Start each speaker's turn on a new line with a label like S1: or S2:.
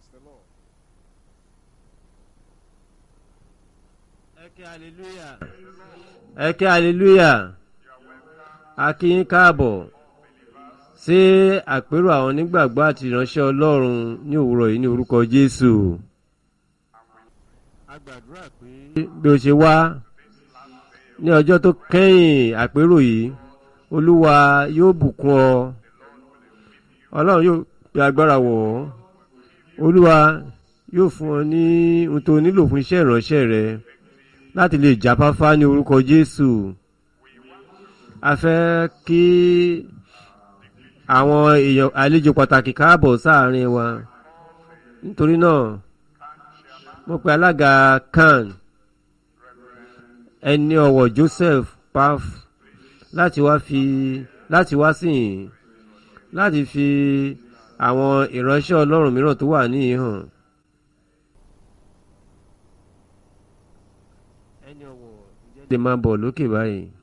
S1: Praise the Lord.
S2: ẹ kí hallelujah ẹ kí hallelujah a kí yín káàbọ̀ sí àpérò àwọn onígbàgbọ́ àti ìránṣẹ́ ọlọ́run ní òwúrọ̀ yìí ní orúkọ jésù. a gbàdúrà pé bí o ṣe wá ní ọjọ́ tó kẹ́yìn àpérò yìí olúwa yóò bùkún ọ ọlọ́run yóò pe agbára wọ̀ ọ́ olúwa yóò fún ọ ní ohun tó nílò fún iṣẹ́ ìránṣẹ́ rẹ láti lè jáfáfá ní orúkọ jésù a fẹ́ kí àwọn èèyàn àlejò pàtàkì káàbọ̀ sáàrin wa nítorí náà mo pe alága kan ẹni ọ̀wọ̀ joseph paf láti wá fi láti wá sìn láti fi àwọn ìránṣẹ́ ọlọ́run mìíràn tó wà níhìn hàn. ẹni ọ̀wọ̀ ǹjẹ́ lè máa bọ̀ lókè báyìí.